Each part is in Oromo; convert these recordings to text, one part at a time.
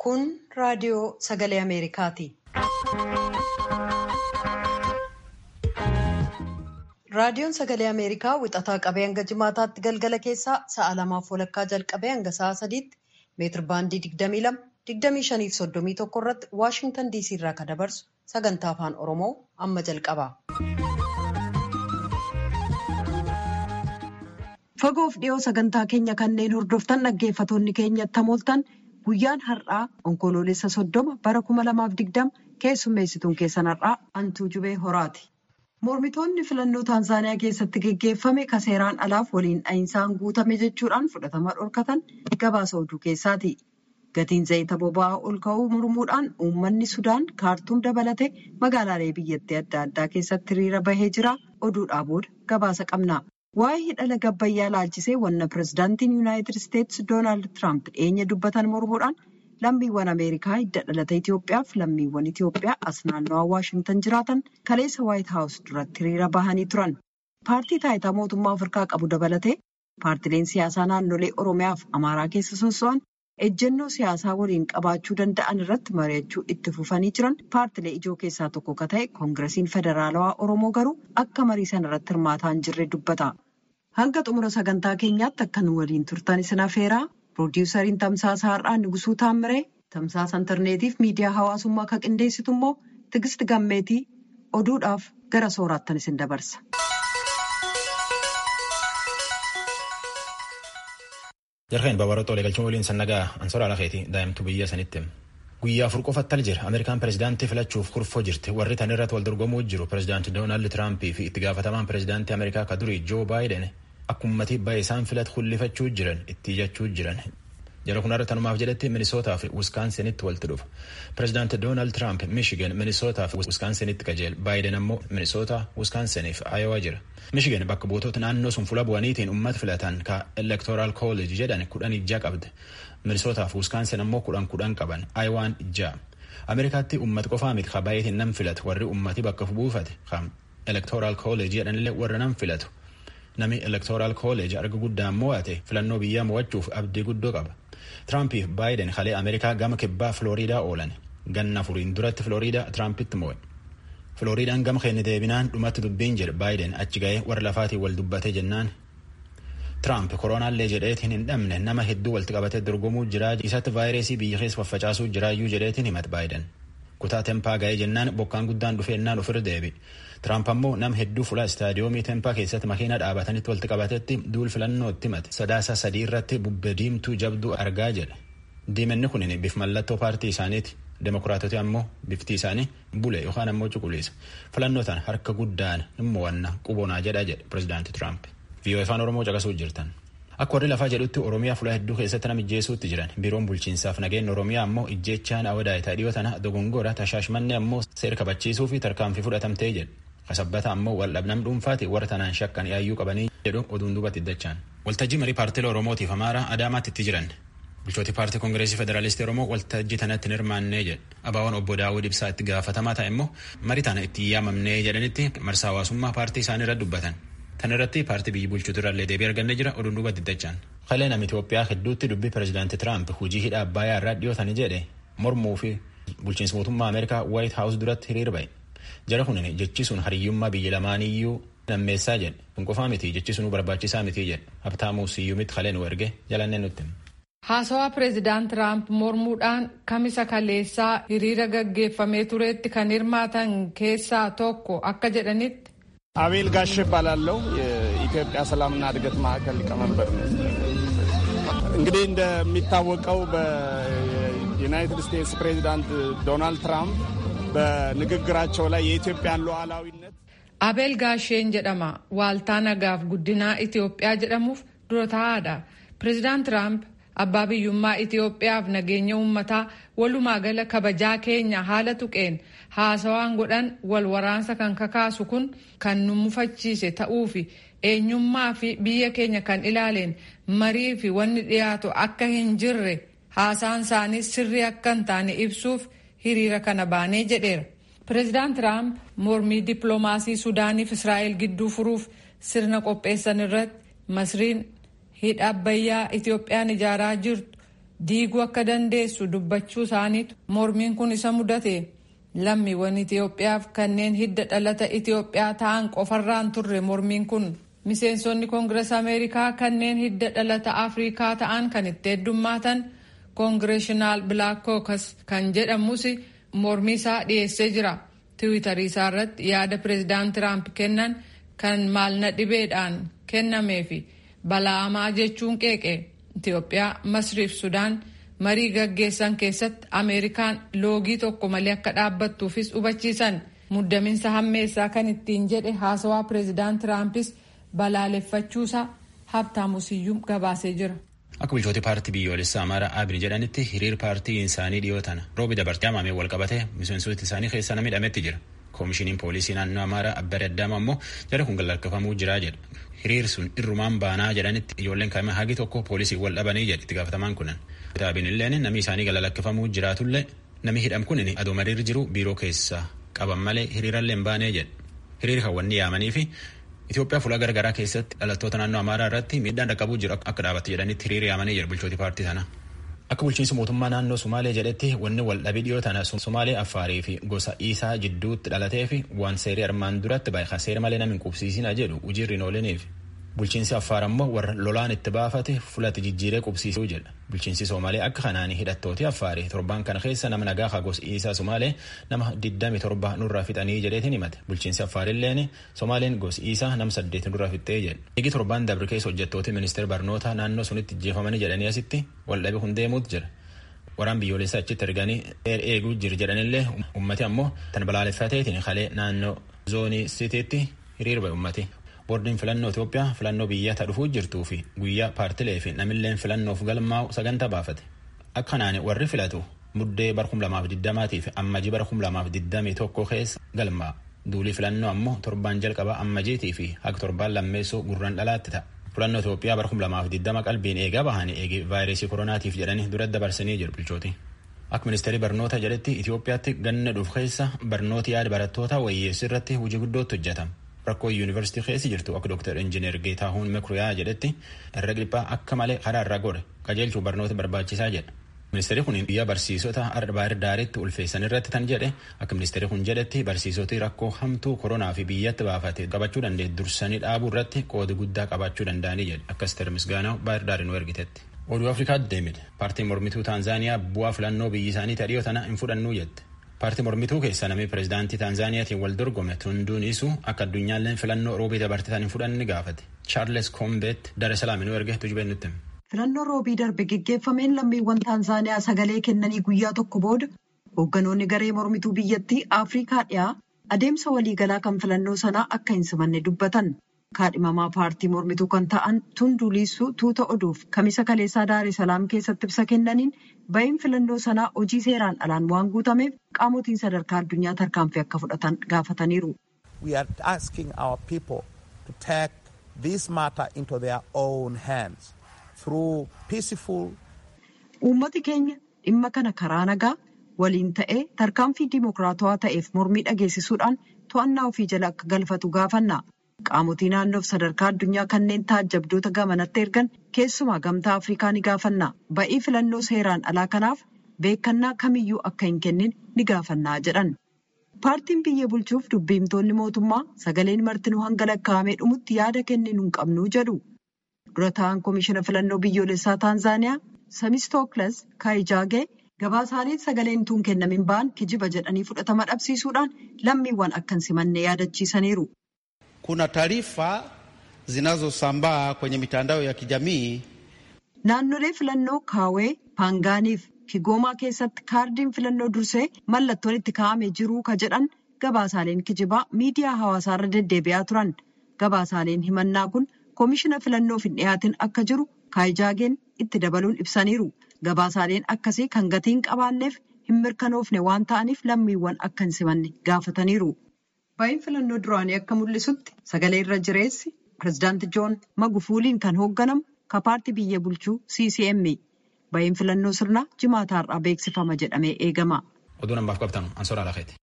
Kun raadiyoo sagalee Ameerikaati. Raadiyoon sagalee Ameerikaa wixataa qabee hanga jimaataatti galgala keessaa sa'a lamaaf walakkaa jalqabee hanga sa'a sadiitti meetir baandii 22, 25 fi 31 irratti Waashingtan DC irraa kan dabarsu sagantaa afaan Oromoo amma jalqaba. Fagoof dhiyoo sagantaa keenya kanneen hordoftan dhaggeeffatoonni keenya tamooltan guyyaan har'aa onkoloolessa soddoma bara 2020 keessummeessituun keessan har'aa Antuu Jubee Horaati. Mormitoonni filannoo Taanzaaniyaa keessatti geggeeffame ka seeraan alaaf waliin dha'insaan guutame jechuudhaan fudhatama dhorkatan gabaasa oduu keessaati. Gatiin zayita boba'aa ol ka'uu mormuudhaan uummanni Sudaan kaartuum dabalatee magaalaalee biyyattii adda addaa keessatti hiriira bahee jira. Oduudhaa booda gabaasa qabna. Waa'ee hidhala gabbayyaa laalchisee wanna pirezidaantiin Yuunaayitid Isteetsi Doonaald Tiraamp dhiyeenya dubbatan mormuudhaan lammiiwwan Ameerikaa hidda dhalata Itoophiyaa fi lammiiwwan Itoophiyaa as naannawaa Waashingtan jiraatan kaleessa Waayit Haawus duratti hiriira bahanii turan. Paartii taayitaa mootummaa Afrikaa qabu dabalatee paartileen siyaasaa naannolee Oromiyaa fi Amaaraa keessa sosso'an ejjennoo siyaasaa waliin qabaachuu danda'an irratti mari'achuu itti fufanii jiran paartilee ijoo keessaa tokko ka ta'e koongiresiin federaalawaa Oromoo garuu akka marii sana irratti hirmaataa hin jirre dubbata. Hanga xumura sagantaa keenyaatti akka nu waliin turtan isin afeeraa piroodiwusariin tamsaasa har'aa Nugusuu Taammiree tamsaasa intarneetiif miidiyaa hawaasummaa kan qindeessitu immoo Tigist Gammeetii oduudhaaf gara sooraattan isin dabarsa. Jarkeen babaroota waliigalchuu waliin sannagaa ansoora lafeeti daa'imtu biyya sanitti. Guyyaa afur qofatti al jira Ameerikaan pirezidaantii filachuuf kurfoo jirti. Warri tan irratti wal dorgomuu jiru pirezidaantii Doonaald Tiraampii fi itti gaafatamaan pirezidaantii Ameerikaa ka durii Joo Baayiden akkumatti baay'ee isaan filatu hullifachuu jiran itti iyyachuu jiran. Jara kunarra tanumaaf jedhetti Minisootaa fi Wiskaansinitti walitti dhufa. Pirezidaantii Doonaald Tiraamp Miishigan Minisootaa fi Wiskaansinitti qajeela. Baayiden ammoo Minisootaa, Wiskaansiniif Ayowaa jira. Miishigan bakka buutota naannoo sun fuula bu'aniitiin uummata filatan ka Electoral College jedhan kudhan ijaa qabdi. Minisootaa fi Wiskaansin ammoo kudhan kudhan qaban. Ayowaan ijaa. Ameerikaatti uummata qofaa miti ka baay'eetiin nam filatu warri uummati bakka buufate ka Electoral College jedhanillee warra nam filatu. Nami Electoral College arga guddaan mo'ate filannoo biyyaa mo'achuuf abdii guddoo qaba. Tiraampiif Baayiden kalee Ameerikaa gama kibbaa Filooriidaa oolan. Ganna afuriin duratti Filooriidaa Tiraampitti mo'e. Filooriidaan gama keenya deebinaan dhumatti dubbiin jedhe Baayiden achi ga'ee warra lafaatiin wal dubbatee jennaan. Tiraamp koronaallee jedheetiin hin dhabne nama hedduu walitti qabatee dorgomuu jiraa isatti vaayirasii biyya keessa faffacaasuu jiraayyuu jedheetiin himate Baayiden. Kutaa tempaa ga'ee jennaan bokkaan guddaan dhufeennaan ofirra deebi. Tiraamp ammoo nama hedduu fuula istaadiyoomii tempaa keessatti makiina dhaabatanitti walitti qabatetti duul filannootti himate. Sadaasa sadii irratti bubbe diimtuu jabduu argaa jedhe. Diimanni kunin bif mallattoo paartii isaaniiti. Demokiraatoti ammoo bifti isaanii bule yookaan ammoo cuquliisa. Filannoo tan harka guddaan immoo wanna qubonaa jedha jedhe pirezidaanti Tiraamp. Viiyoo afaan Oromoo caqasuu jirtan. Akka warri lafaa jedhutti Oromiyaa fuula hedduu keessatti nama ijjeesuutti jiran. Biiroon bulchiinsaaf nageenya Oromiyaa ammoo ijjeechaan awwadaayitaa dhiyoo tana dogongora tashaashmanne ammoo seera kabachiisuu fi tarkaanfii fudhatamtee jedhe. Kasabbata ammoo waldhabnam dhuunfaati warra tanaan shakkan yaayyuu qabanii jedhu oduun duubatti iddachaan. Waltajjii marii paartilee Oromootiif Amaaraa Adaamaatti itti jiran. Bulchooti paartii Koongireesii Federaalistii Oromoo waltajjii tanatti hin hirmaannee jedhe. Abaawwan obbo Daawud Ibsaa itti gaafatamaa ta'e immoo marii tana itti yaamamnee jedhanitti marsaa hawaasummaa paartii isaanii irra dubbatan. Tan irratti paartii biyyi bulchuutu irrallee deebii argannee jira oduun duubatti iddachaan. Kalee nama Itoophiyaa hedduutti dubbii pirezidaantii Tiraamp hojii hidha Abbaayyaa irraa dhiyootanii jedhe mormuu fi bulchiinsa mootummaa Ameerikaa Waayit Haawus duratti hiriir ba'e. Jara kunin jechi sun hariyyummaa biyya lamaaniyyuu nammeessaa jedhe. Kun qofaa miti jechi sunuu barbaachisaa miti jedhe. Habtaamuu Siyyumitti kalee nu erge jalannee nutti. Haasawaa pireezidaant Tiraamp mormuudhaan kamisa kaleessaa hiriira gaggeeffamee turetti kan hirmaatan keessaa tokko akka jedhanitti. አቤል ጋሽ እባላለሁ የኢትዮጵያ ሰላምና እድገት ማዕከል ሊቀመንበር ነው። እንግዲህ እንደሚታወቀው በዩናይትድ ስቴትስ ፕሬዚዳንት ዶናልድ ትራምፕ በንግግራቸው ላይ የኢትዮጵያን ሉዓላዊነት አቤል ጋሼን ጀደማ ዋልታ ነጋፍ ጉዲና ኢትዮጵያ ጀደሙፍ ዱረታadha ፕሬዚዳንት ትራምፕ abbaa biyyummaa Itoophiyaaf nageenya uummataa walumaa gala kabajaa keenya haala tuqeen haasawaan godhan wal waraansa kan kakaasu kun kan nu mufachiise ta'uu fi eenyummaa fi biyya keenya kan ilaaleen marii fi wanni dhiyaatu akka hin jirre haasaan isaanii sirrii akka hin taane ibsuuf hiriira kana baanee jedheera. Pireezidaant Tiraamp mormii dippiloomaasii Sudaaniif Israa'el gidduu furuuf sirna qopheessan irratti Masriin hidha abbayyaa Itoophiyaan ijaaraa jirtu diiguu akka dandeessu dubbachuu isaaniitu mormiin kun isa mudate lammiiwwan Itoophiyaaf kanneen hidda dhalata Itoophiyaa ta'an qofarraan turre mormiin kun miseensonni koongirees Ameerikaa kanneen hidda dhalata Afrikaa ta'an kan itti heddummaatan koongireeshinaal Black Caucus kan jedhamus mormii isaa dhiyeessee jira. tiwiitarii isaa irratti yaada pireezidaant tiraamp kennan kan maalna dhibeedhaan kennamee fi bala'amaa jechuun qeeqe itiyoophiyaa masriif sudaan marii gaggeessan keessatti ameerikaan loogii tokko malee akka dhaabbattuufis hubachiisan muddaminsa hammeessaa kan ittiin jedhe haasawaa pireezidaant tiraampis balaaleffachuusaa habtaamusiyyuu gabaasee jira. Akka bulchooti paartii biyyoolessaa Amaaraa Abin jedhanitti hiriir paartii isaanii dhiyoo tana roobi dabartee haamamee wal qabatee miseensota isaanii keessaa nama hidhametti jira. Koomishiniin poolisii naannoo Amaaraa Abbare Addaama immoo jara kun galakkifamuu jira jedha. Hiriir sun irrumaan baanaa jedhanitti ijoolleen kaa'ima hagi tokko poolisii wal dhabanii jedhe itti gaafatamaan kunan. Abin illeen namni isaanii galakkifamuu jiraatullee namni hidham kunin adoo mariir jiru biiroo keessaa qaban malee hiriirallee hin baanee jedha. Hiriir hawwanni yaamanii fi Itoophiyaa fuula garaagaraa keessatti dhalattoota naannoo Amaaraa irratti miidhaan dhaqqabuu jiru akka dhaabatti jedhanitti hiriira yaamanii jiru bulchooti paartii sana. Akka bulchiinsi mootummaa naannoo Sumaalee jedhetti wanni wal dhabii dhiyoo tana Sumaalee Affaarii fi gosa Iisaa jidduutti dhalatee fi waan seerii armaan duratti baay'ee seera malee nama hin qubsiisinaa jedhu hojiirri hin ooliniif. Bulchiinsi Affaar ammoo warra lolaan itti baafate fulatti jijjiiree qubsiisuu jedha. Bulchiinsi Somaalee akka kanaan hidhattooti Affaarii torban kana keessa nama nagaa hagos Iisaa Somaalee nama 27 nurraa fixanii jedheetiin himate. Bulchiinsi Affaarilleen Somaaleen gos Iisaa nama 8 nurraa fixxee jedha. Igi torban dabre keessa hojjettooti ministeera barnoota naannoo sunitti jeefamanii jedhanii asitti waldhabe kun deemuutu jira. Waraan biyyoolessaa achitti erganii eeguu jiru jedhanillee ummati ammoo tan balaaleffateetiin kalee naannoo zoonii sitiitti hiriir ba'e ummati. boordiin filannoo Itoophiyaa filannoo biyyaata dhufuu jirtuu fi guyyaa paartilee fi namilleen filannoof galmaa'u sagantaa baafate. Akkanaan warri filatu muddee bara 2020 fi ammajii bara 2021 keessa galmaa'a. Duulii filannoo ammoo torbaan jalqabaa ammajiitii fi haga torbaan lammeessoo gurraan dhalaatti ta'a. Filannoo Itoophiyaa bara 2020 qalbiin eegaa bahanii eegi vaayirasii koronaatiif jedhanii dura dabarsanii jiru bulchooti. Akka ministeerri barnoota jedhetti Itoophiyaatti ganna dhufu keessa barnooti yaada barattoota wayyeessuu irratti hojii guddootti hojjetama. rakkoo yuunivarsiitii keessa jirtu akka dooktar injiinar Geetaahuun Mekuriyaa jedhetti irra dhiphaa akka malee karaa irra godhe qajeelchuu barnoota barbaachisaa jedha. Ministeerri kun biyya barsiisota baay'ee daariitti ulfeessan irratti tan jedhe akka ministeerri kun jedhetti barsiisoti rakkoo hamtuu koronaa fi biyyatti baafate qabachuu dandeet dursanii dhaabuu irratti qooda guddaa qabaachuu danda'anii jedhe akkas termisgaanaa baay'ee daarii nu ergitetti. Oduu Afrikaatti deemite paartiin mormituu Taanzaaniyaa bu'aa filannoo biyyi isaanii tadhiyoo tana hin fudhannuu jette. paartii mormituu keessa namni pireezidaantii taanzaaniyaatiin wal dorgome tunduun isu akka addunyaalleen filannoo roobii dabartitan hin fudhanne gaafate chaarles koombeet dare salaaminuu erge tujubeen nutti. filannoo roobii darbe geggeeffameen lammiiwwan taanzaaniyaa sagalee kennanii guyyaa tokko booda hoogganoonni garee mormituu biyyattii afrikaa dhiyaa adeemsa waliigalaa kan filannoo sanaa akka hin simanne dubbatan kaadhimamaa paartii mormituu kan ta'an tunduu liisuu tuuta oduuf kamisa kaleessaa daaree salaam keessatti ibsa kennaniin ba'iin filannoo sanaa hojii seeraan alaan waan guutameef qaamotiin sadarkaa addunyaa tarkaanfii akka fudhatan gaafataniiru. We are asking our people to take this matter into their own hands through peaceful. Uummati keenya dhimma kana karaa nagaa waliin ta'ee tarkaanfii dimokiraatawaa ta'eef mormii dhageessisuudhaan to'annaa ofii jala akka galfatu gaafanna. Qaamotii naannoof sadarkaa addunyaa kanneen taajjabdoota gamanatti ergan keessumaa gamtaa Afrikaa ni gaafanna. Ba'ii filannoo seeraan alaa kanaaf beekannaa kamiyyuu akka hin kennin ni gaafannaa jedhan. Paartiin biyya bulchuuf dubbiimtoonni mootummaa sagaleen martinuu hanga lakkaa'amee dhumutti yaada kenninu hin qabnu jedhu. Dura ta'an Komishina Filannoo Biyyoolessaa Taanzaaniyaa Samistooklas Kaayijaagee gabaasaaleen sagaleen tuun kennamin ba'an kijiba jedhanii fudhatama dhabsiisuudhaan lammiiwwan akka hin simanne yaadachiisaniiru. Kuna taarifa zinazosambaa kwenye mitandao ya kijamii. Naannolee filannoo Kaawee, Paangaaniif Kigoomaa keessatti kaardiin filannoo dursee mallattoon itti kaa'amee jiruu ka jedhan gabaasaaleen kijibaa miidiyaa hawaasaarra deddeebi'aa turan. Gabaasaaleen himannaa kun koomishina filannoof hin dhiyaatin akka jiru kaayijaageen itti dabaluun ibsaniiru. Gabaasaaleen akkasii kan gatiin qabaanneef hin mirkanoofne waan ta'aniif lammiiwwan akka hin simanne gaafataniiru. Ba'iin filannoo duraanii akka mul'isutti sagalee irra jireessi pireezidaanti Joon Magufuuliin kan hoogganamu ka paartii biyya bulchuu CCM. Ba'iin filannoo sirnaa jimaata har'aa beeksifama jedhamee eegama. Oduu namaaf qabtan Ansoora Alakeeti.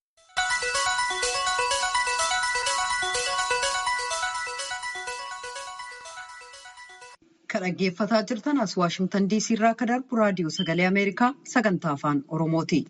Ka Kan dhaggeeffataa jirtan as Waashimtan DC irraa akka darbu raadiyoo sagalee Ameerikaa sagantaa afaan Oromooti.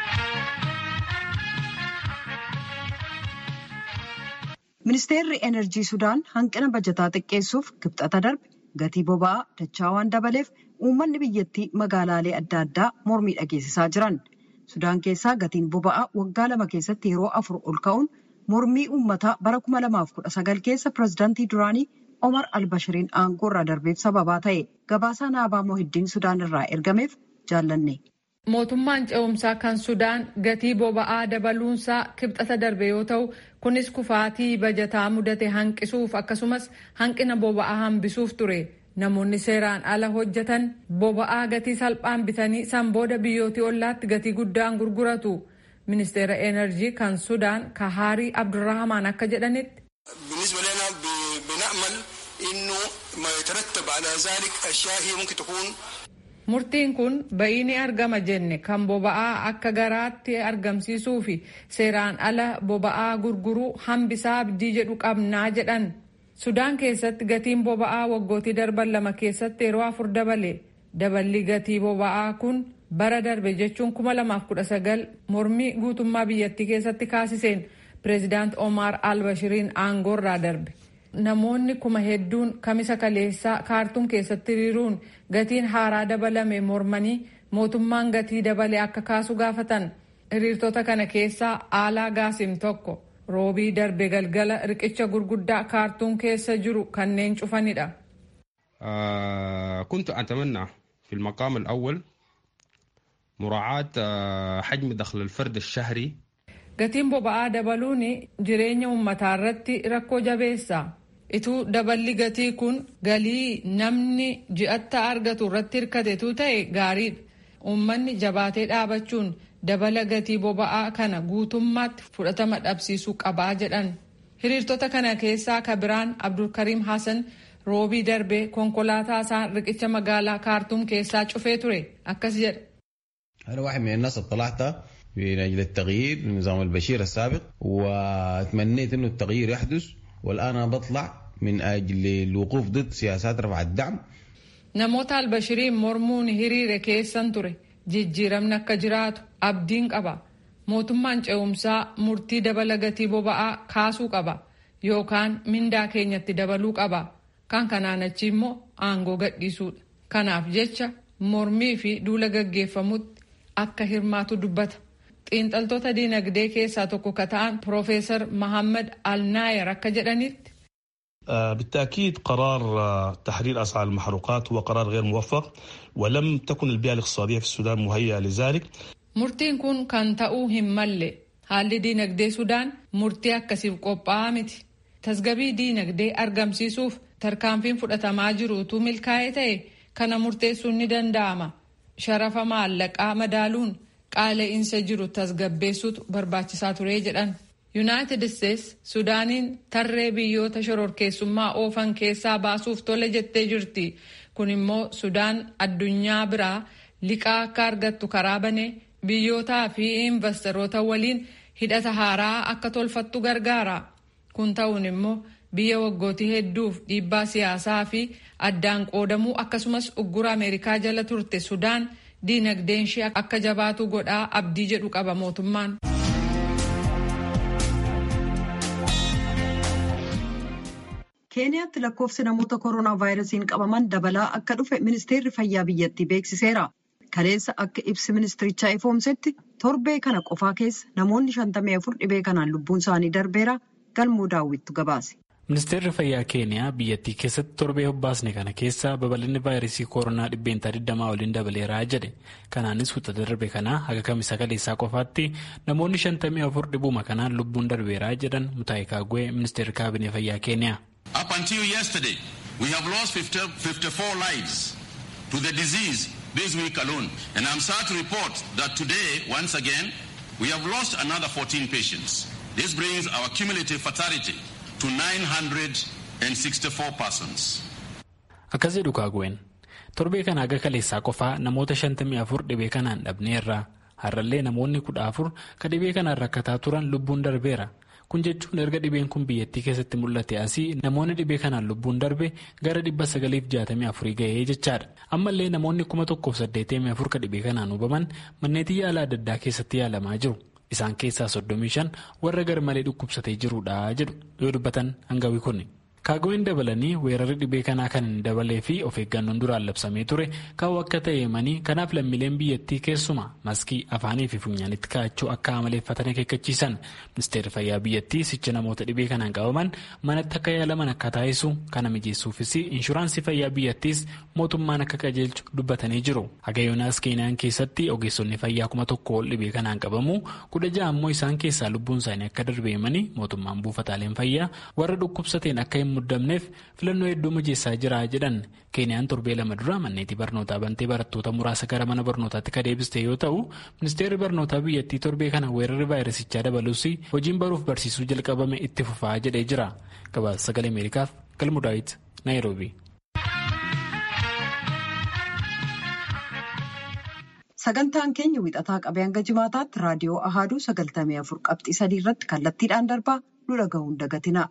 Ministeerri Enerjii Sudaan hanqina bajataa xiqqeessuuf kibxata darbe gatii boba'aa dachaa waan dabaleef uummanni biyyattii magaalaalee adda addaa mormii dhageessisaa jiran. Sudaan keessaa gatiin boba'aa waggaa lama keessatti yeroo afur ol ka'uun mormii uummataa bara 2019 keessa pirezidaantii duraanii Omar Albashiriin aangoo irraa darbeef sababaa ta'e gabaasaa naabaa Mohiddiin Sudaan irraa ergameef jaallanne. Mootummaan ce'umsaa kan Sudaan gatii boba'aa dabaluunsaa kibxata darbe yoo ta'u kunis kufaatii bajataa mudate hanqisuuf akkasumas hanqina boba'aa hambisuuf ture. Namoonni seeraan ala hojjetan boba'aa gatii salphaan bitanii san booda biyyootii ollaatti gatii guddaan gurguratu. Ministeera Enerjii kan Sudaan Kahaarii Abdurrahamaan akka jedhanitti. Murtiin kun ba'ii ni argama jenne kan boba'aa akka garaatti argamsiisuu fi seeraan ala boba'aa gurguruu hambisaa abdii jedhu qabnaa jedhan. Sudaan keessatti gatiin boba'aa waggootii darban lama keessatti yeroo afur dabale. Daballi gatii boba'aa kun bara darbe jechuun 2019 mormii guutummaa biyyattii keessatti kaasiseen pireezidaant Omar Albashiriin aangoo irraa darbe. Namoonni kuma hedduun kamisa kaleessaa kaartuun keessatti hiriiruun gatiin haaraa dabalame mormanii mootummaan gatii dabale akka kaasu gaafatan. Hiriirtota kana keessaa Aalaa Gaasim tokko roobii darbe galgala riqicha gurguddaa kaartuun keessa jiru kanneen cufanidha. كنت أتمنى في المقام الأول مراعاة حجم دخل الفرد الشهري Gatiin boba'aa dabaluun jireenya uummataa irratti rakkoo jabeessa. Ituu daballi gatii kun galii namni ji'atta argatu irratti hirkatetu ta'e gaariidha. Uummanni jabaatee dhaabachuun dabala gatii boba'aa kana guutummaatti fudhatama dhabsiisuu qabaa jedhan. Hiriirtota kana keessaa kabiraan Abdulkariim Hassan roobii darbee konkolaataa isaan riqicha magaalaa kaartuum keessaa cufee ture akkas jedha. أنا واحد من الناس اطلعت من أجل التغيير لنظام البشير السابق وتمنيت أنه التغيير يحدث والآن أنا بطلع من أجل الوقوف ضد سياسات رفع الدعم Namoota albashiriin mormuun hiriire keessan ture jijjiiramni akka jiraatu abdiin qaba. Mootummaan ce'umsaa murtii dabala gatii boba'aa kaasuu qaba yookaan mindaa keenyatti dabaluu qaba. Kan kanaan achi immoo aangoo gadhiisuudha. Kanaaf jecha mormii fi duula gaggeeffamutti akka hirmaatu dubbata. Xiinxaltoota diinagdee keessaa tokko ka ta'an Piroofeesar Mahammad Alnaayar akka jedhanitti. بالتأكيد قرار تحرير أسعار المحروقات هو قرار غير موفق ولم تكن البيئة الاقتصادية في السودان مهيئة لذلك Murtiin kun kan ta'uu hin malle haalli diinagdee Sudaan murtii akkasiif qophaa'aa miti. Tasgabii diinagdee argamsiisuuf tarkaanfiin fudhatamaa jiru utuu milkaa'ee ta'e kana murteessuun ni danda'ama. Sharafa maallaqaa madaaluun qaala'insa jiru tasgabbeessuutu barbaachisaa ture jedhan. Yuunaayitid Isteets Sudaaniin tarree biyyoota shororkeessummaa oofan keessaa baasuuf tole jettee jirti. Kun immoo Sudaan addunyaa biraa liqaa akka argattu karaa banee biyyootaa fi investoroota waliin hidhata haaraa akka tolfattu gargaara. Kun ta'uun immoo biyya waggootii hedduuf dhiibbaa siyaasaa fi addaan qoodamuu akkasumas uggura Ameerikaa jala turte Sudaan diinagdeen ishee akka jabaatu godhaa abdii jedhu qaba mootummaan. keeniyaatti lakkoofsi namoota koronaa vaayirasiin qabaman dabalaa akka dhufe ministeerri fayyaa biyyattii beeksiseera. kaleessa akka ibsi ministirichaa ifoomsetti torbee kana qofaa keessa namoonni shantamii afur dhibee kanaan lubbuun isaanii darbeera galmoo daawwittu gabaase. ministeerri fayyaa keeniyaa biyyattii keessatti torbee hobbaasne kana keessa babal'inni vaayirasii koronaa dhibbeentaa 20 waliin dabaleeraa jedhe kanaanis wixata darbe kanaa haga kamisa kaleessaa qofaatti namoonni 54 dhibuma kanaan lubbuun darbeeraa jedhan mutaa'e kaagwee ministeerri kaabinee fayyaa keeniyaa. Up until yesterday, we have lost 50, 54 lives to the disease this week alone. And I'm sad to report that today, once again, we have lost another 14 patients. This brings our cumulative fatality to 964 persons. Akkas jedhu kaagween torbee kana haga kaleessaa qofaa namoota 54 dhibee kanaan dhabneerra har'allee namoonni 14 ka dhibee kanaan rakkataa turan lubbuun darbeera kun jechuun erga dhibeen kun biyyattii keessatti mul'ate asii namoonni dhibee kanaan lubbuun darbe gara dhibba sagaliif jaatamii afurii ga'ee jechaadha ammallee namoonni kuma tokkoof saddeetamii afur ka dhibee kanaan hubaman manneetii yaala adda addaa keessatti yaalamaa jiru isaan keessaa soddomii shan warra garmalee dhukkubsatee jirudha jedhu yoo dubbatan hangawii kunni. kaagoo'in dabalanii weerarri dhibee kanaa kan hin dabalee fi of eeggannoon duraan labsamee ture kaa'u akka ta'e himanii kanaaf lammiileen biyyattii keessuma maskii afaanii fi funyaanitti kaa'achuu akka amaleeffatan akeekkachiisan ministeerri fayyaa biyyattii sicha namoota dhibee kanaan qabaman manatti akka yaalaman akka taasisu kana mijeessuufis inshuraansii fayyaa biyyattiis mootummaan akka qajeelchu dubbatanii jiru hagayoonaas keeniyaan keessatti ogeessonni fayyaa kuma tokko ol dhibee kanaan qabamu kudha ja'a ammoo isaan keessaa lubbuun isaanii akka darbe himanii mootummaan buufataaleen fayyaa warra dhukkubsateen akka hin muddamneef filannoo hedduu mijeessaa jira jedhan keeniyaan torbee lama dura manneetii barnootaa bantee barattoota muraasa gara mana barnootaatti ka deebiste yoo ta'u ministeerri barnootaa biyyattii torbee kana weerarri vaayirasichaa dabalus hojiin baruuf barsiisuu jalqabame itti fufaa jedhee jira gabaasa sagalee ameerikaaf galmudaayit naayiroobii. sagantaan keenya wixataa qabee hanga jimaataatti raadiyoo ahaaduu sagaltamii afur qabxii sadii irratti kallattiidhaan darbaa nu dhaga'uun dagatina.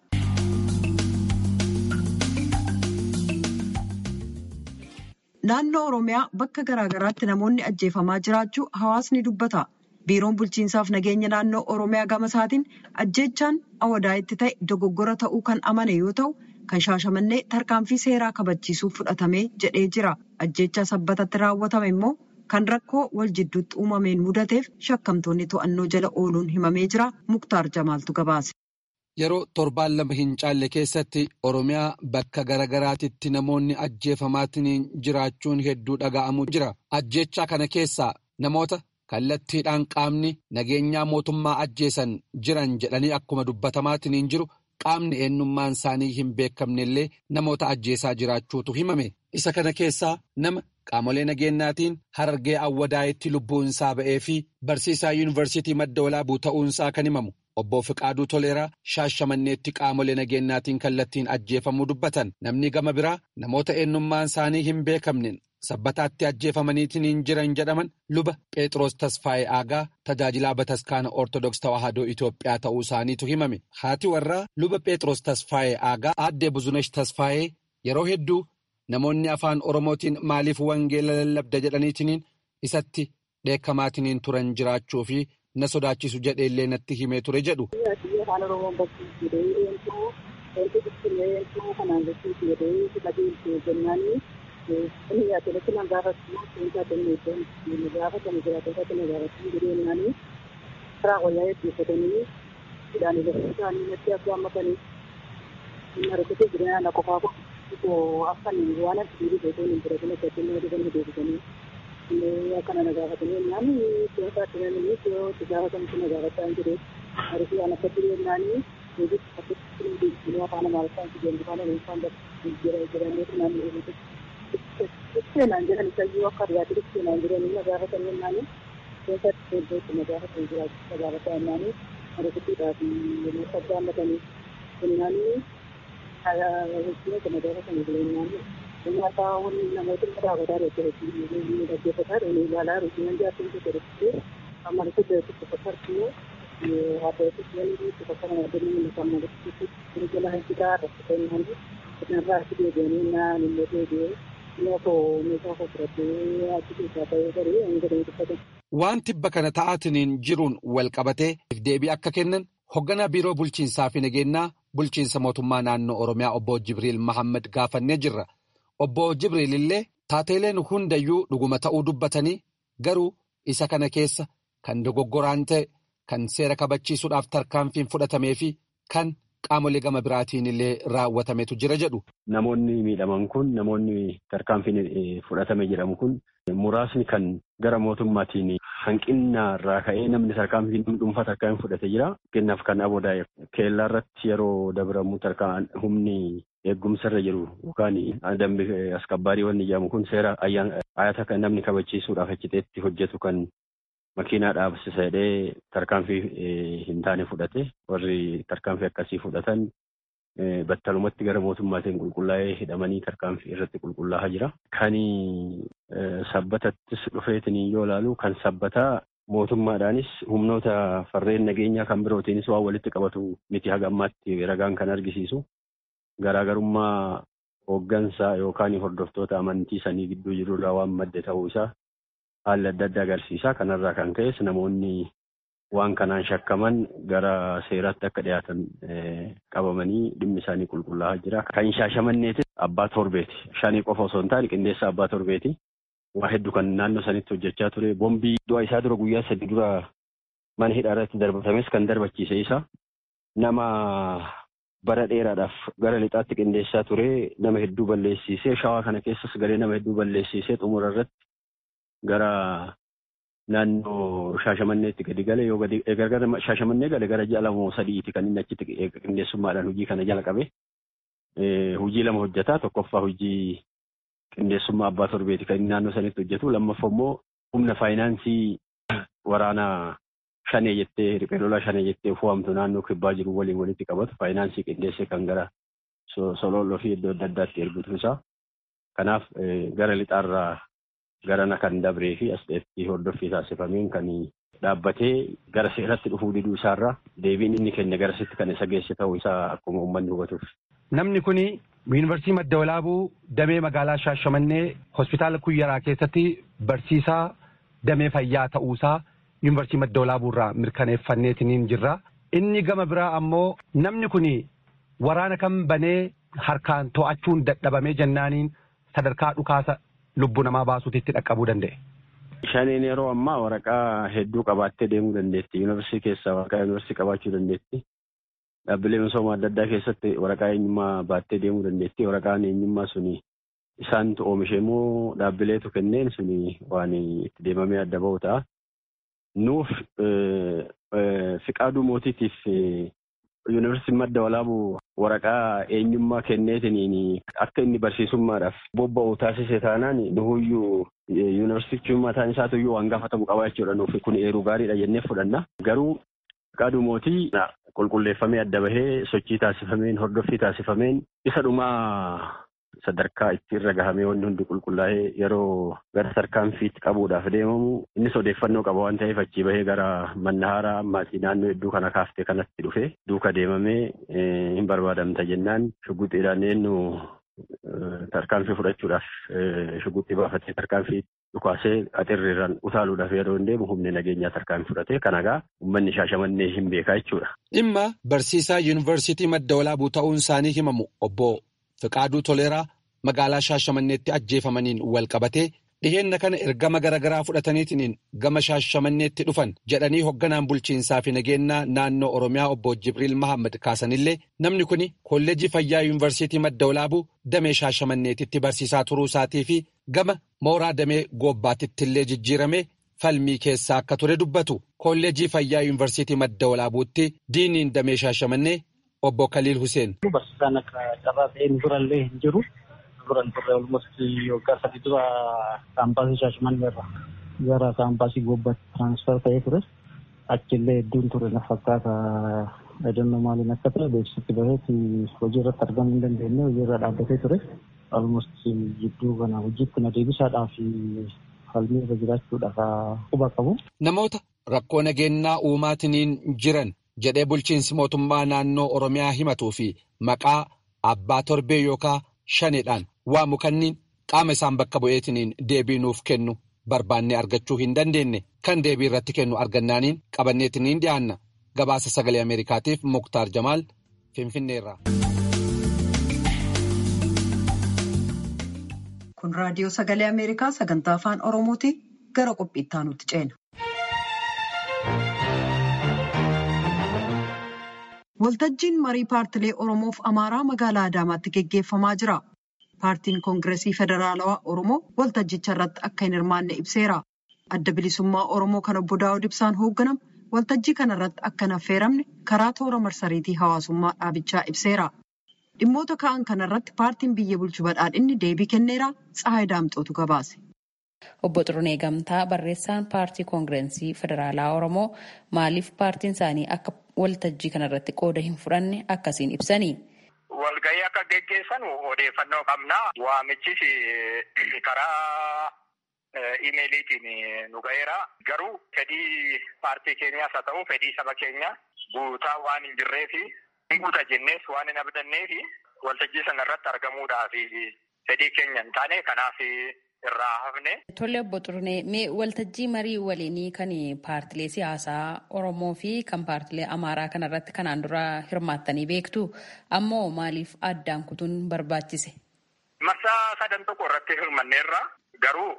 naannoo oromiyaa bakka garaagaraatti namoonni ajjeefamaa jiraachuu hawaasni dubbata biiroon bulchiinsaaf nageenya naannoo oromiyaa gama isaatiin ajjeechaan awadaa'itti ta'e dogoggora ta'uu kan amane yoo ta'u kan shaashamannee tarkaanfii seeraa kabachiisuuf fudhatamee jedhee jira ajjeechaa sabbatatti raawwatame immoo kan rakkoo wal jidduutti uumameen mudateef shakkamtoonni to'annoo jala ooluun himamee jira muktaar jamaaltu gabaase. Yeroo torbaan lama hin caalle keessatti Oromiyaa bakka garaagaraatitti namoonni ajjeefamaatiin jiraachuun hedduu dhaga'amu jira. Ajjeechaa kana keessaa namoota kallattiidhaan qaamni nageenyaa mootummaa ajjeesan jiran jedhanii akkuma dubbatamaatiin jiru qaamni eenyummaan isaanii hin beekamne illee namoota ajjeesaa jiraachuutu himame. Isa kana keessaa nama qaamolee nageenyaatiin harargee awwadaa'itti lubbuun isaa ba'ee fi barsiisaa yuunivarsiitii madda walaabuu ta'uunsaa kan himamu. Obbo Fiqaaduu Toleeraa shaashamanneetti qaamolee nageenyaatiin kallattiin ajjeefamuu dubbatan namni gama biraa namoota eenyummaan isaanii hin beekamneen sabbataatti ajjeefamaniitiin jiran jedhaman luba Pheexroos Tasfaayee Aagaa tajaajilaa bataskaana Ortodoks Tawaahidoo Itoophiyaa ta'uu isaaniitu himame. Haati warraa luba Pheexroos Tasfaayee Aagaa aaddee Buzunesh Tasfaayee yeroo hedduu namoonni afaan Oromootiin maaliif wangeela lallabda jedhaniitiin isatti dheekkamaatiin turan jiraachuu fi. na sodaachisu jedhee illee natti himee ture jedhu. Afaan Oromoon barsiisuu jedhee wanti qulqulleessuu kanaan jechuuti jedhee qajeelchee jennaani inni yaadatti na gaafatu wanti adda gaafa kana jiraatota kana gaafatu jedheenyaani karaa wayyaa eebbifatanii hidhaan ilaalcha isaanii natti akka hammatanii marikatee jireenya na qofaa ko akkan waan akka dhiirii beekuun hin biratin akka ittiin nama dhiban deebisanii akkana na gaafatanii nyaanni keessaa turanii yoo itti gaafatamu na gaafataa hin jiru ariifii waan akka jireenyaanii deebii akkatti deebisanii afaan amaariffaan si jennu afaan oromoffaan jira jedhanii naannoo seenaan jedhan isayyuu akka dhiyaate seenaan jedhanii na gaafatanii naannoo keessatti iddootti na gaafatan jiraachuu na gaafataa naannoo ariifitiidhaa fi yommuu sabba hammatanii jennaanii hojii kana gaafatanii jireenyaanii Nyaataa wani namoota dhaabataa jirtu dhaggeeffataa jiru ilaalaa jiru nan jaartin tokko jirtu amma nuti beeku tokko tartuu haadha wani tokko kana adeemee inni kan mul'atu kun jala hanqitaa irratti kennan irraa achi deebi'anii naan illee deebi'ee nyaatoo meeshaa fudhatee achi keessaa ta'ee garee hanga deebiffatan. Waan tibba kana ta'aatiin jiruun wal qabatee deebii akka kennan hoogganaa biiroo bulchiinsaa fi nageenyaa bulchiinsa mootummaa naannoo Oromiyaa obbo Jibriil Mahammad gaafannee jirra. Obbo Jibriil illee taateeleen hundayyuu dhuguma ta'uu dubbatanii garuu isa kana keessa kan dogoggoraan ta'e kan seera kabachiisuudhaaf tarkaanfiin fudhatamee fi kan qaamolee gama biraatiin illee raawwatametu jira jedhu. Namoonni miidhaman kun namoonni tarkaanfiin fudhatame jedhamu kun muraasni kan gara mootummaatiin hanqina irraa ka'ee namni tarkaanfiin dhuunfaa tarkaanfiin fudhate jira. Kennaaf kan aboodaa keellaa irratti yeroo dabramu humni eegumsa irra jiru yookaan dambi askabbaarii wanni jedhamu kun seera ayyaata kan namni kabachiisuudhaaf achitti hojjetu kan makiinaa dhaabsisa jedhee tarkaanfii hin taane fudhate warri tarkaanfii akkasii fudhatan battalumatti gara mootummaatiin qulqullaa'ee hidhamanii tarkaanfii irratti qulqullaa'aa jira. Kan sabbatattis dhufeetiin yoo ilaalu kan sabbataa mootummaadhaanis humnoota farreen nageenyaa kan birootiinis waan walitti qabatu miti haga ammaatti ragaan kan argisiisu garaagarummaa hooggansa yookaan hordoftoota amantii sanii gidduu jirurraa waan madde ta'uu isaa haalli adda addaa agarsiisa. Kanarraa kan ka'es namoonni waan kanaan shakkaman gara seeraatti akka dhiyaatan qabamanii dhimmi isaanii qulqullaa'aa jira. Kan shaashamanneeti abbaa torbeeti. Shanii qofa osoo hin taane qindeessa abbaa torbeeti. Waa hedduu kan naannoo sanitti hojjechaa ture. Bombii du'a isaa dura guyyaa sadi dura mana hidhaa irratti darbatames kan darbachiise isa. Nama bara dheeraadhaaf gara lixaatti qindeessaa ture nama hedduu balleessiisee shawaa kana keessas galee nama hedduu balleessiisee xumura irratti gara naannoo shaashamanneetti gadi gale yoo gadi gargara shaashamannee gale gara ji'a lama sadiiti kan inni achitti qindeessummaadhaan hojii kana jala qabe. Hojii lama hojjetaa tokkoffaa hojii qindeessummaa abbaa torbeeti kan inni naannoo sanitti hojjetu lammaffaa immoo humna faayinaansii waraanaa shanee jettee riphee lolaa shanee jettee fo'amtu naannoo kibbaa jiru waliin walitti qabatu faayinaansii qindeessee kan gara sololoo fi iddoo adda addaatti ergutu isaa. Kanaaf gara lixaarraa garana kan dabree fi asxeetti hordoffii taasifameen kan dhaabbatee gara seeratti dhufuu diduu isaarraa deebiin inni kenne garasitti kan isa geesse ta'uu isaa akkuma uummanni hubatuuf. Namni kun yuunivarsiitii Madda Walaabuu damee magaalaa Shaashamannee hospitaala Kuyyaraa keessatti barsiisaa damee fayyaa ta'uusaa yuunivarsiitii Madda Walaabuu irraa mirkaneeffanneetiniin jirra. Inni gama biraa ammoo namni kun waraana kan banee harkaan to'achuun dadhabamee jennaaniin sadarkaa dhukaasa lubbuu namaa baasuutitti dhaqqabuu danda'e. Shaneen yeroo ammaa waraqaa hedduu qabaattee deemuu dandeetti. Yuunivarsiitii keessaa waraqaa yuunivarsiitii qabaachuu dandeetti. Dhaabbilee misooma adda addaa keessatti waraqaa eenyummaa baattee deemuu dandeetti. Waraqaan eenyummaa suni isaantu oomishe moo dhaabbileetu kenneen suni waan itti deemamee adda ba'u ta'a. Nuuf fiqaaduu mootiitiif yuunivarsiitiin madda walaabuu waraqaa eenyummaa kenneetiniin akka inni barsiisummaadhaaf bobba'u taasise taanaan nuhuyyuu yuunivarsiitichi mataan isaatuyyuu waan gaafatamu qabaa jechuudha nuuf kun eeruu gaariidha jennee fudhanna. Garuu fiqaaduu mootii qulqulleeffamee adda bahee sochii taasifameen hordoffii taasifameen isa dhumaa sadarkaa itti irra gahamee wanni hundi qulqullaa'ee yeroo gara tarkaanfiitti qabuudhaaf deemamu innis odeeffannoo qaba waan ta'eef achii bahee gara mannahaaraa ammaatii naannoo hedduu kana kaaftee kanatti dhufe duuka deemamee hin barbaadamta jennaan shugguxiidhaan eenyu tarkaanfii fudhachuudhaaf shugguxii baafatee tarkaanfii dhukaasee axirriirraan utaaluudhaaf yeroo hin deemu humni nageenyaa tarkaanfii fudhatee kanagaa uummanni shaashamannee hin beekaa jechuudha. Dhimma barsiisaa yuunivarsiitii madda walaabuu ta'uun isaanii himamu obbo Fiqaaduu Toleeraa magaalaa Shaashamanneetti ajjeefamaniin wal qabatee dhiheenna kana ergama garaagaraa fudhataniitiin gama Shaashamanneetti dhufan jedhanii hoogganaan bulchiinsaa fi nageenyaa naannoo Oromiyaa obbo Jibriil Mahammad kaasanillee namni kun kolleejii fayyaa yuunivarsiitii madda walaabuu damee Shaashamanneetitti barsiisaa turuu isaatii fi gama mooraa damee goobbaatitti illee jijjiirame falmii keessaa akka ture dubbatu kolleejii fayyaa yuunivarsiitii madda walaabuutti diiniin damee Shaashamannee. Obbo Kaliil Huseen. Barsiisaan akka carraa ta'een durallee hin jiru. Duran turre olmosti waggaa sadii dura kaampaasii Shaashimannee irra gara kaampaasii Goobbaatti tiraansfer ta'ee ture. Achillee hedduun ture na fakkaata edannoo maaliin akka ta'e beeksisatti baheeti hojii irratti argamuu hin dandeenye hojii irra dhaabbatee ture. Olmosti jidduu kana hojiitti na deebisaadhaaf falmii irra jiraachuudhaaf quba qabu. Namoota rakkoo nageenyaa uumaatiniin jiran. jedhee bulchiinsi mootummaa naannoo Oromiyaa himatuu fi maqaa abbaa torbee yookaan shaneedhaan waamu kanniin qaama isaan bakka bu'eetiniin deebii nuuf kennu barbaannee argachuu hin dandeenye kan deebii irratti kennu argannaaniin qabanneetiniin dhiyaanna gabaasa sagalee Ameerikaatiif Muktaar Jamaal Finfinneerraa. Kun raadiyoo sagalee Ameerikaa sagantaa afaan Oromooti gara qophiitti aanutti ceena. Waltajjiin marii paartilee Oromoof Amaaraa magaalaa Adaamaatti geggeeffamaa jira. Paartiin Koongireesii Federaalawaa Oromoo waltajjicha irratti akka hin hirmaanne ibseera. Adda bilisummaa Oromoo kan obbo Daawud Ibsaan hoogganamu waltajjii kana irratti akka hin affeeramne karaa toora marsariitii hawaasummaa dhaabichaa ibseera. Dhimmoota ka'an kana irratti paartiin biyya bulchu badhaadhinni deebii kenneera. Tsahaay Daamxootu gabaase. Obbo Xirunee Gamtaa barreessaan paartii koongireesii federaalaa Oromoo maaliif paartiin isaanii akka waltajjii kanarratti qooda hin fudhanne akkasiin ibsanii. Walgahii akka geggeessanu odeeffannoo qabna. Waamichis karaa imeeliitiin nu ga'eera. Garuu fedhii paartii keenyaas haa ta'u fedhii saba keenya guutaa waan hin jirreefi hin guuta jennees waan hin abdanneefi waltajjii sana irratti argamuudhaaf fedhii keenya hin taane kanaaf irraa hafne. Tole obbo Xurunee mee waltajjii marii waliinii kan paartilee siyaasaa Oromoo fi kan paartilee Amaaraa kanarratti kanaan dura hirmaattanii beektu ammoo maaliif addaan kutuun barbaachise? Marsaa sadan tokko irratti hirmanneerra garuu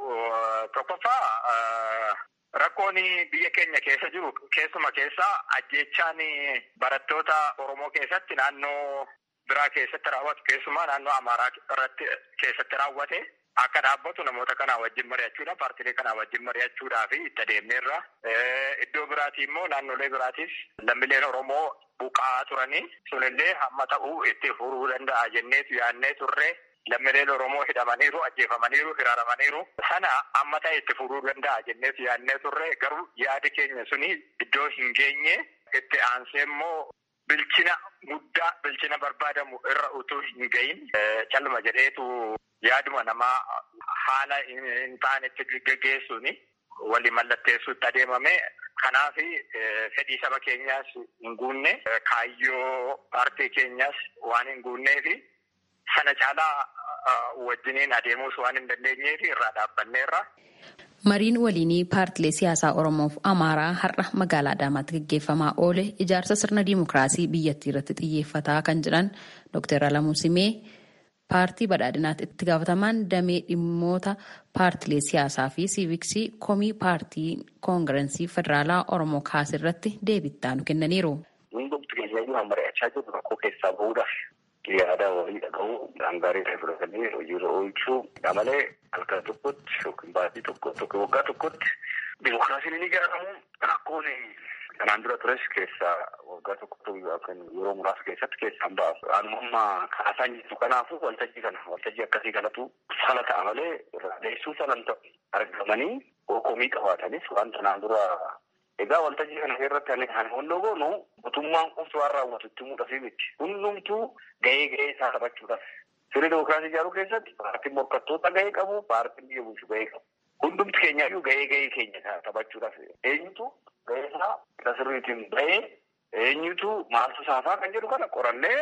tokkoffaa rakkoon biyya keenya keessa jiru keessuma keessaa ajjechaan barattoota Oromoo keessatti naannoo biraa keessatti raawwatu keessumaa naannoo Amaaraa irratti keessatti raawwate akka dhaabbatu namoota kanaa wajjin mari'achuudha paartilee kanaa wajjin mari'achuudhaa fi itti adeemneerra. Iddoo biraatii immoo naannolee biraatiif lammiileen Oromoo buqa'aa turanii sunillee hamma ta'uu itti furuu danda'a jenneetu yaannee turre. Lammiileen Oromoo hidhamaniiru, ajjeefamaniiru, hiraaramaniiru. Sana amma ta'e itti furuu danda'a jenneetu yaannee turre garuu yaadi keenya suni iddoo hin geenye itti aansee immoo bilchina guddaa bilchina barbaadamu irra utuu hin gahin calluma jedheetu yaaduma namaa haala hin taanetti geggeessuuni walii mallatteessuutti adeemame. Kanaaf fedhii saba keenyaas hin guunne kaayyoo paartii keenyaas waan hin guunneefi sana caalaa wajjiniin adeemuus waan hin dandeenyeef irraa dhaabbanneerra. Mariin waliinii paartilee siyaasaa Oromoof Amaaraa har'a magaalaa Adaamaatti gaggeeffamaa oole ijaarsa sirna diimokiraasii biyyattii irratti xiyyeeffataa kan jedhan Dr. Alamuu Simee paartii badhaadhinaatti itti gaafatamaan damee dhimmoota paartilee siyaasaa fi siiviksii komii paartii koongirensii federaalaa Oromoo kaase irratti deebittaa nu kennaniiru. Hundumti keenyayyuu amma mari'achaa jirru rakkoo keessaa bahuudhaaf yaada walii dhaga'uu gaarii ta'e fudhatanii hojiirra oolchuu malee halkan tokkotti yookiin baatii tokkotti yookiin waggaa tokkotti dimokiraasiin ni ijaaramu rakkoon kanaan dura tures keessaa waggaa tokko yookiin yeroo muraasa keessatti keessaan ba'a. Anuma amma kaasaan jirtu kanaafuu waltajjii kana waltajjii akkasii kanatu sala ta'a malee irraa deessuu salan ta'u argamanii komii qabaatanis waan kanaan dura Egaa waltajjii kana irratti ani hondoo goonu mootummaan qofti waan raawwatu itti muudhafi miti. Hundumtuu gahee gahee isaa taphachuudhaaf. Sirna dimokiraasii ijaaruu keessatti paartiin morkattoota gahee qabu, paartiin biyya bulchu gahee qabu. Hundumti keenyaayyuu gahee gahee keenya taphachuudhaaf. Eenyutu gahee isaa isa sirriitiin bahee eenyutu maaltu saafaa kan jedhu kana qorannee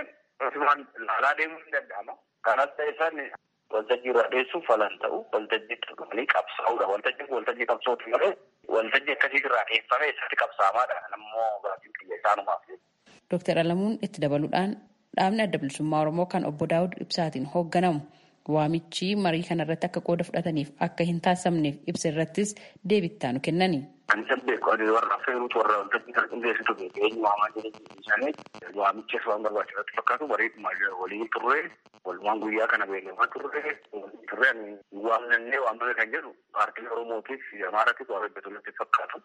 laalaa deemuu ni danda'ama. Kanas ta'e isaan waltajjii irraa dheessuuf falan ta'u waltajjii dhuganii qabsaa'uudha. Waltajjiin waltajjii qabsootu malee waltajjii akkasii irraa dheeffame isatti qabsaamaadha. Nammoo baatiin kiyya isaanumaaf. Dooktar Alamuun itti dabaluudhaan dhaabni adda bilisummaa Oromoo kan obbo Daawud Ibsaatiin hoogganamu waamichi marii kanarratti akka qooda fudhataniif akka hin taasifamneef ibsa irrattis deebittaa nu kennani. Kan isa beeku ani warra affeeruutu warra waltajjii kan qindeessitu beeku eenyu waamaa jireenya isaanii waamichas waan barbaachisutti fakkaatu bareeduma walii turre walumaan guyyaa kana beekamaa turre turre ani waamnannee waamame kan jedhu paartii Oromootiif Amaaraatiif waan hojjetutti fakkaatu.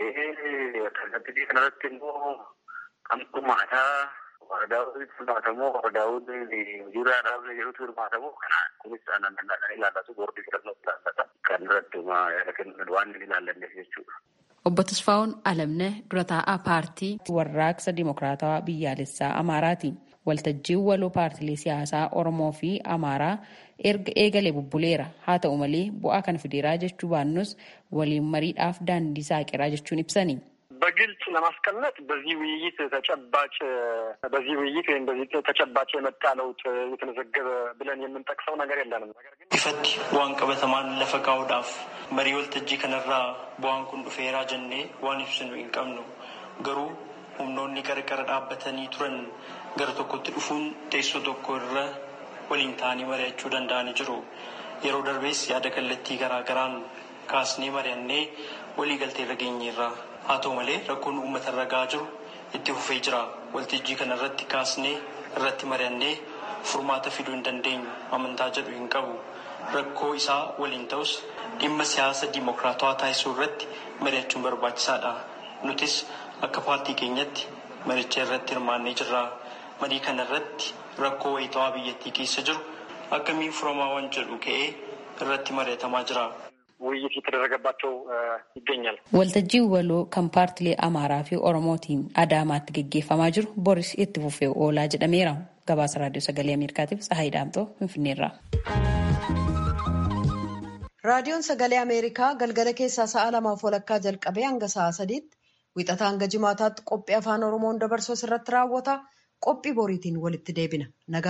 Kallattii kanarratti immoo kamtu maataa wardaawwan hirmaatamoo wardaawwan hojiirraa dhaabne jedhutu hirmaatamoo kana kunis aannan ilaallatu boordii filannoo ilaallata kan irratti yaada kennuun waan hin ilaallanneef jechuudha. Obbo Tasfaa'uun Alamne dura taa'aa paartii warraaqsa dimokiraatawaa biyyaalessaa Amaaraati. Waltajjiin waloo paartilee siyaasaa Oromoo fi Amaaraa erga eegalee bubbuleera. Haa ta'u malee bu'aa kan fideeraa jechuu baannus waliin mariidhaaf daandii saaqiraa jechuun ibsani. በግልጽ ለማስቀመጥ በዚህ ውይይት ተጨባጭ በዚህ ውይይት ወይም በዚህ ተጨባጭ የመጣ ለውጥ የተመዘገበ ብለን የምንጠቅሰው ነገር የለንም። ነገር ግን ifatti bu'aan qabatamaan lafa kaa'uudhaaf marii waltajjii kanarraa bu'aan kun dhufeeraa jennee waan ibsinu hin qabnu garuu humnoonni qarqara dhaabbatanii turan gara tokkotti dhufuun teessoo tokko irra waliin ta'anii mari'achuu danda'anii jiru. Yeroo darbees yaada kallattii garaa garaan kaasnee mari'annee walii galtee irra geenyeerra. Haa ta'u malee rakkoon uummata irra gahaa jiru itti fufee jira. Waltajjii kana irratti kaasnee irratti mari'annee furmaata fiduu hin dandeenyu amantaa jedhu hin qabu. Rakkoo isaa waliin ta'us dhimma siyaasa diimokiraatawaa taasisuu irratti mari'achuun barbaachisaadha. Nutis akka paartii keenyatti maricha irratti hirmaannee jirra. Marii kana irratti rakkoo wayitawaa biyyattii keessa jiru akkamiin furamaa waan jedhu ka'ee irratti mari'atamaa jira. ውይይት እየተደረገባቸው ይገኛል። Waltajjiin waloo kan paartilee Amaaraa fi Oromootiin Adaamaatti gaggeeffamaa jiru boris itti fufee oolaa jedhameera. Gabaasa Raadiyoo Sagalee Ameerikaatiif Tsahaay Daamtoo Finfinneerraa. raadiyoon sagalee ameerikaa galgala keessaa sa'a lamaaf walakkaa jalqabee hanga sa'a sadiitti wixataa hanga jimaataatti qophii afaan oromoon dabarsu irratti raawwata qophii boriitiin walitti deebina.